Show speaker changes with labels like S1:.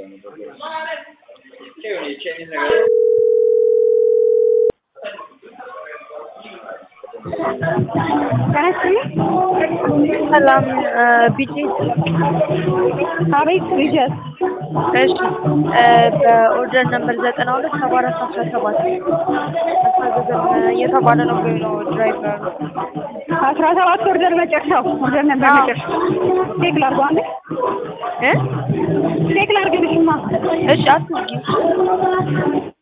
S1: ሰላም ቢጂ
S2: አቤት ልጀት
S1: እሺ በኦርደር ነምበር ዘጠና ሁለት ሰባ አራት አስራ ሰባት አስታዘዘን እየተባለ ነው ብሎ ነው ድራይቨር
S2: አስራ ሰባት ኦርደር መጨረሻው ኦርደር ነበር
S1: አዎ።
S2: መጨረሻው ቼክ ላድርገው አንዴ
S1: እ
S2: ቼክ ላድርግልሽማ
S1: እሺ አትዝጊው